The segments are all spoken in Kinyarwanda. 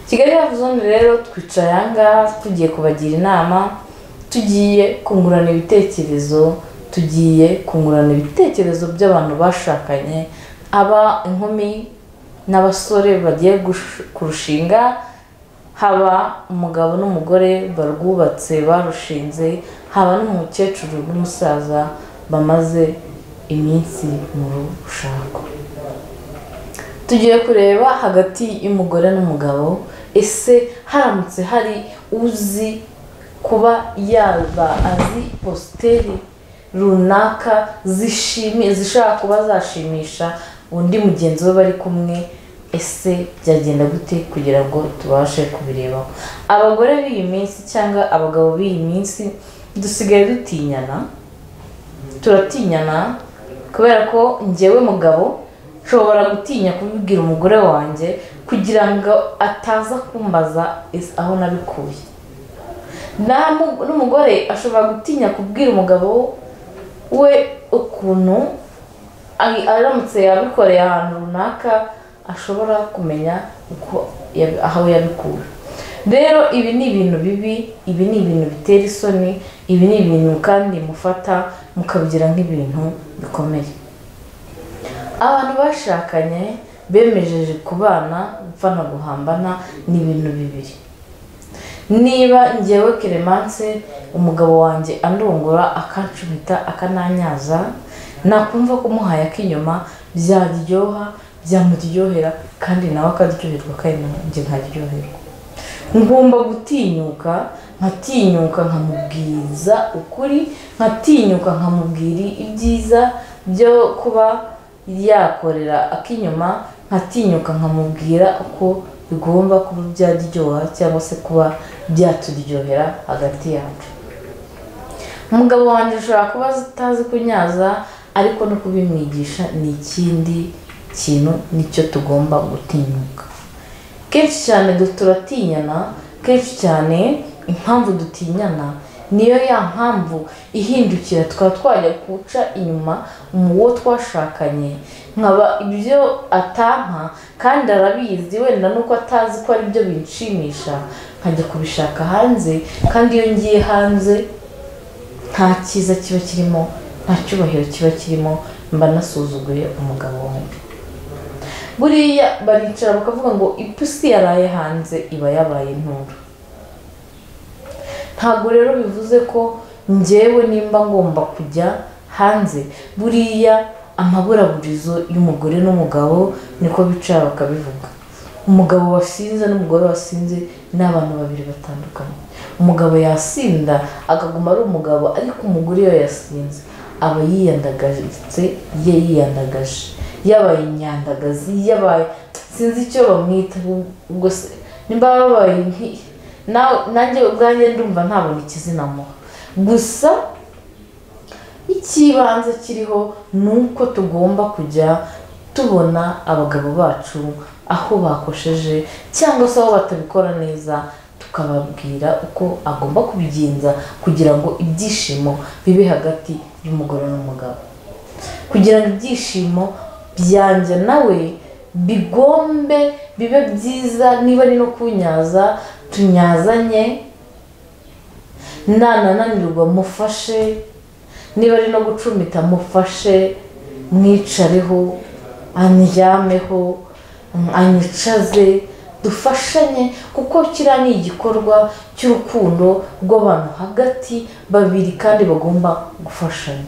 kigali rafu zone rero twicaye ahangaha tugiye kubagira inama tugiye kungurana ibitekerezo tugiye kungurana ibitekerezo by'abantu bashakanye aba inkumi n'abasore bagiye gush- kurushinga haba umugabo n'umugore barwubatse barushinze haba n'umukecuru n'umusaza bamaze iminsi mu rushako tugiye kureba hagati y'umugore n'umugabo ese haramutse hari uzi kuba yaba azi positeri runaka zishimye zishobora kuba zashimisha undi mugenzi we bari kumwe ese byagenda gute kugira ngo tubashe kubirebaho abagore b'iyi minsi cyangwa abagabo b'iyi minsi dusigaye dutinyana turatinyana kubera ko njyewe mugabo nshobora gutinya kubibwira umugore wanjye kugira ngo ataza kumbaza is- aho nabikuye Na- n'umugore ashobora gutinya kubwira umugabo we ukuntu ari- aramutse yabikoreye ahantu runaka ashobora kumenya uko yabi- aho yabikura rero ibi ni ibintu bibi ibi ni ibintu bitera isoni ibi ni ibintu kandi mufata mukabigira nk'ibintu bikomeye abantu bashakanye bemejeje kubana gupfa no guhambana ni ibintu bibiri niba ngewe keremanse umugabo wanjye andungura akancumita akananyaza nakumva ko umuhaye ak'inyuma byaryoha byamuryohera kandi nawe akaryoherwa kandi nanjye nkaryoherwa ngomba gutinyuka nkatinyuka nkamubwiza ukuri nkatinyuka nkamubwira ibyiza byo kuba yakorera ak'inyuma nkatinyuka nkamubwira uko bigomba kuba byaryoha cyangwa se kuba byaturyohera hagati yacu umugabo wanjye ashobora kuba atazi kunyaza ariko no kubimwigisha ni ikindi kintu nicyo tugomba gutinyuka kenshi cyane du- turatinyana kenshi cyane impamvu dutinyana niyo ya mpamvu ihindukira tukaba twajya guca inyuma uwo twashakanye nkaba ibyo atampa kandi arabizi wenda nuko atazi ko ari byo binshimisha nkajya kubishaka hanze kandi iyo ngiye hanze nta cyiza kiba kirimo nta cyubahiro kiba kirimo mba nasuzuguye umugabo wanjye buriya baricara bakavuga ngo ipusi yaraye hanze iba yabaye inturo ntabwo rero bivuze ko ngewe nimba ngomba kujya hanze buriya amaburaburizo y'umugore n'umugabo niko bicara bakabivuga umugabo wasinze n'umugore wasinze ni abantu babiri batandukanye umugabo yasinda akaguma ari umugabo ariko umugore iyo yasinze aba yiyandagaje ye yiyandagaje yabaye inyandagazi yabaye sinzi icyo bamwita ubwo se nimba babaye nki- nawe- nanjye ubwanjye ndumva ntabona ikizina muha gusa icy'ibanze kiriho ni uko tugomba kujya tubona abagabo bacu aho bakosheje cyangwa se aho batabikora neza tukababwira uko agomba kubigenza kugira ngo ibyishimo bibe hagati y'umugore n'umugabo kugira ngo ibyishimo byanjye nawe bigombe bibe byiza niba ari no kunyaza tunyazanye nanananirwa mufashe niba ari no gucumita mufashe mwicareho aniryameho anyicaze dufashanye kuko kiriya ni igikorwa cy'urukundo rw'abantu hagati babiri kandi bagomba gufashanya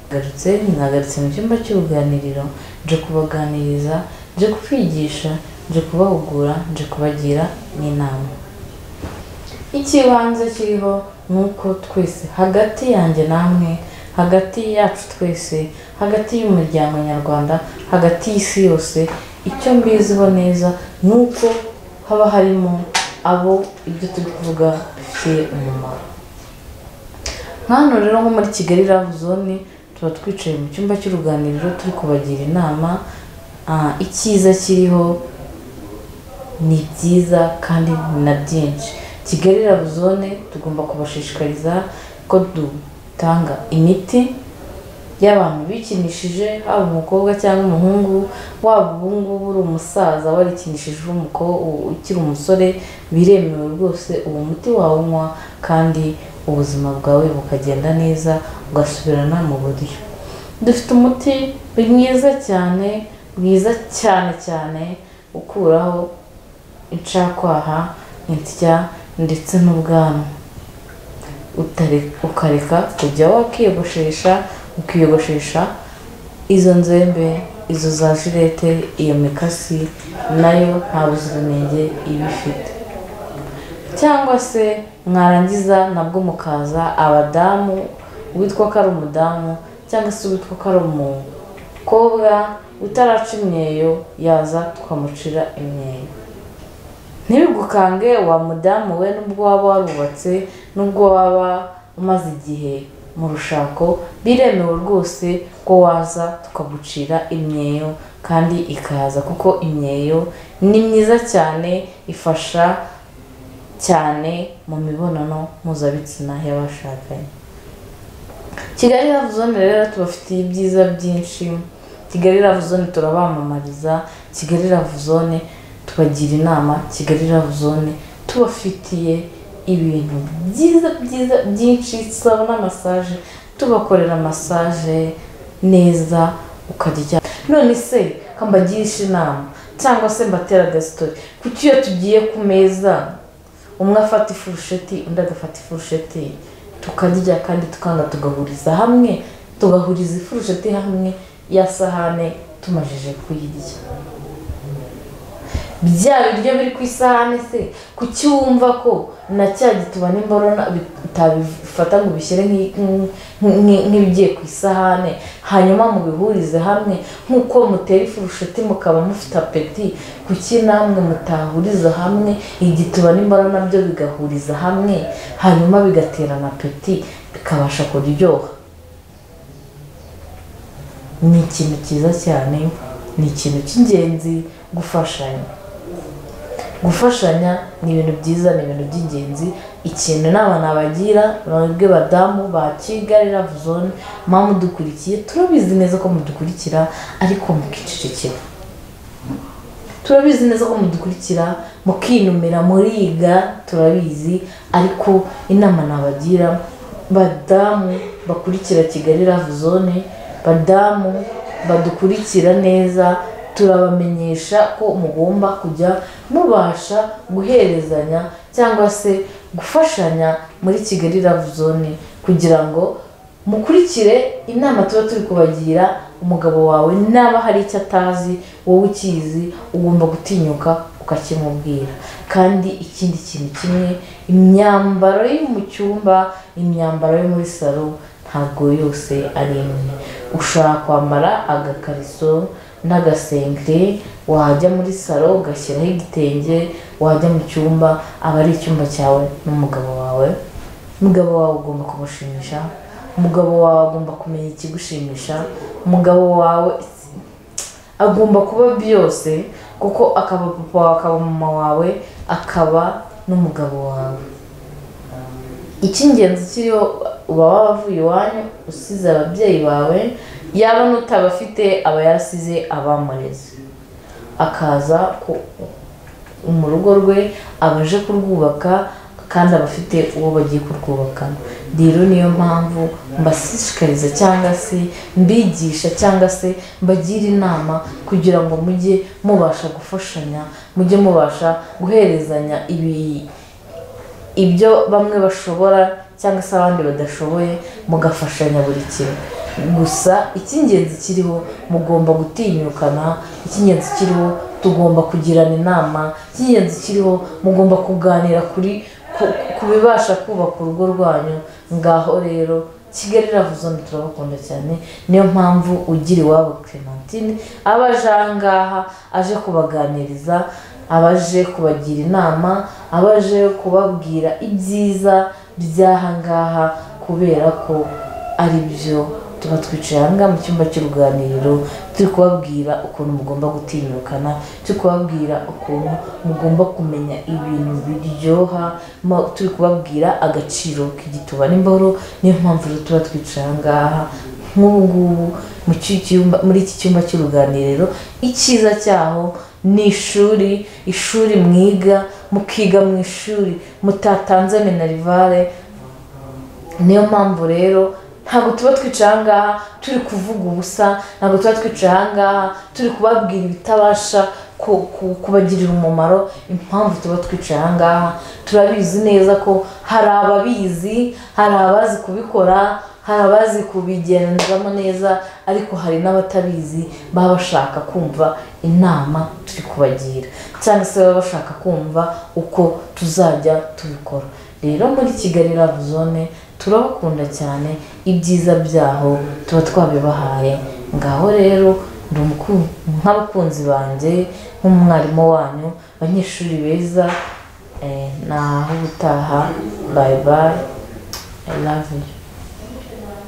nagarutse nagarutse mu cyumba cy'uruganiriro nje kubaganiriza nje kubigisha nje kubahugura nje kubagira n'inama ikibanza kiriho ni uko twese hagati yanjye namwe hagati yacu twese hagati y'umuryango nyarwanda hagati y'isi yose icyo mbiziho neza ni uko haba harimo abo ibyo turi kuvuga bifitiye umumaro nkano rero nko muri kigali rabu zone tuba twicaye mu cyumba cy'uruganiriro turi kubagira inama Ah, icyiza kiriho ni byiza kandi ni na byinshi kigali rabu zone tugomba kubashishikariza ko dutanga imiti y'abantu bikinishije haba umukobwa cyangwa umuhungu waba ubu ngubu uri umusaza warikinishije uri umukobwa ukiri umusore biremewe rwose uwo muti wawunywa kandi ubuzima bwawe bukagenda neza ugasubirana mu buryo dufite umuti mwiza cyane mwiza cyane cyane ukuraho incakwaha insya ndetse n'ubwanwa utare- ukareka kujya wakiyogoshesha ukiyogoshesha izo nzembe izo za jirete iyo mikasi nayo nta buziranenge iba ifite cyangwa se mwarangiza nabwo mukaza abadamu witwa ko ari umudamu cyangwa se witwa ko ari umukobwa utaraca imyeyo yaza tukamucira imyeyo ntibigukange wa mudamu we nubwo waba warubatse nubwo waba umaze igihe mu rushako biremewe rwose ko waza tukagucira imyeyo kandi ikaza kuko imyeyo ni myiza cyane ifasha cyane mu mibonano mpuzabitsina y'abashakanye kigali love zone rero tubafitiye ibyiza byinshi kigali love zone turabamamariza kigali love zone tubagira inama kigali love zone tubafitiye ibintu byiza byiza byinshi sabona masaje tubakorera masaje neza ukarya none se ko mbagisha inama cyangwa se mbatera agasitori kuki iyo tugiye ku meza umwe afata ifurusheti undi agafata ifurusheti tukarya kandi tukanga tugahuriza hamwe tugahuriza ifurusheti hamwe ya sahane tumajije kuyirya bya biryo biri ku isahane se kuki wumva ko na cya gitubane imborona utabifata ngo ubishyire nk'i- nk'i- nk'i- nk'ibigiye ku isahane hanyuma mubihurize hamwe nk'uko mutera ifurusheti mukaba mufite apeti kuki namwe mutahuriza hamwe igituba n'imboro nabyo bigahuriza hamwe hanyuma bigaterana apeti bikabasha kuryoha ni ikintu cyiza cyane ni ikintu cy'ingenzi gufashanya gufashanya ni ibintu byiza ni ibintu by'ingenzi ikintu inama nabagira mwebwe badamu ba kigali love zone mwaba mudukurikiye turabizi neza ko mudukurikira ariko mukicecekera turabizi neza ko mudukurikira mukinumira muriga turabizi ariko inama nabagira badamu bakurikira kigali love zone badamu badukurikira neza turabamenyesha ko mugomba kujya mubasha guherezanya cyangwa se gufashanya muri kigali love zone kugira ngo mukurikire inama tuba turi kubagira umugabo wawe naba hari icyo atazi wowe ukizi ugomba gutinyuka ukakimubwira kandi ikindi kintu kimwe imyambaro yo mu cyumba imyambaro yo muri salo ntabwo yose ari imwe ushobora kwambara agakariso n'agasengeri wajya muri salo ugashyiraho igitenge wajya mu cyumba aba ari icyumba cyawe n'umugabo wawe umugabo wawe ugomba kumushimisha umugabo wawe agomba kumenya ikigushimisha umugabo wawe agomba kuba byose kuko akaba papa wawe akaba mama wawe akaba n'umugabo wawe icy'ingenzi kiriho uba wavuye iwanyu usize ababyeyi bawe yaba n'utabafite aba yarasize abamureze akaza ku- mu rugo rwe aba aje kurwubaka kandi aba afite uwo bagiye kurwubakana rero niyo mpamvu mbashishikariza cyangwa se mbigisha cyangwa se mbagira inama kugira ngo mujye mubasha gufashanya mujye mubasha guherezanya ibi ibyo bamwe bashobora cyangwa se abandi badashoboye mugafashanya buri kimwe gusa icy'ingenzi kiriho mugomba gutinyukana icy'ingenzi kiriho tugomba kugirana inama icy'ingenzi kiriho mugomba kuganira kuri ku- ku bibasha kubaka urugo rwanyu ngaho rero kigali ravuzone turabakunda cyane niyo mpamvu ugira iwabo clementine aba aje aha ngaha aje kubaganiriza abaje kubagira inama abaje kubabwira ibyiza by'aha ngaha kubera ko ari byo tuba twicaye aha ngaha mu cyumba cy'uruganiriro turi kubabwira ukuntu mugomba gutinyukana turi kubabwira ukuntu mugomba kumenya ibintu biryoha ma- turi kubabwira agaciro k'igituba n'imboro niyo mpamvu rero tuba twicaye aha ngaha nk'ubu ngubu mu ki- cyumba- muri iki cyumba cy'uruganiriro icyiza cyaho ni ishuri ishuri mwiga mukiga mu ishuri mutatanze minerivare niyo mpamvu rero ntabwo tuba twicaye aha ngaha turi kuvuga ubusa ntabwo tuba twicaye aha ngaha turi kubabwira ibitabasha ku- ku- kubagirira umumaro impamvu tuba twicaye aha ngaha turabizi neza ko hari ababizi hari abazi kubikora hari abazi kubigenzamo neza ariko hari n'abatabizi baba bashaka kumva inama turi kubagira cyangwa se baba bashaka kumva uko tuzajya tubikora rero muri kigali rabu zone turabakunda cyane ibyiza byaho tuba twabibahaye ngaho rero ndi umuku- nk'abakunzi banjye nk'umwarimu wanyu abanyeshuri beza eh, naho ubutaha bayi bayi I love you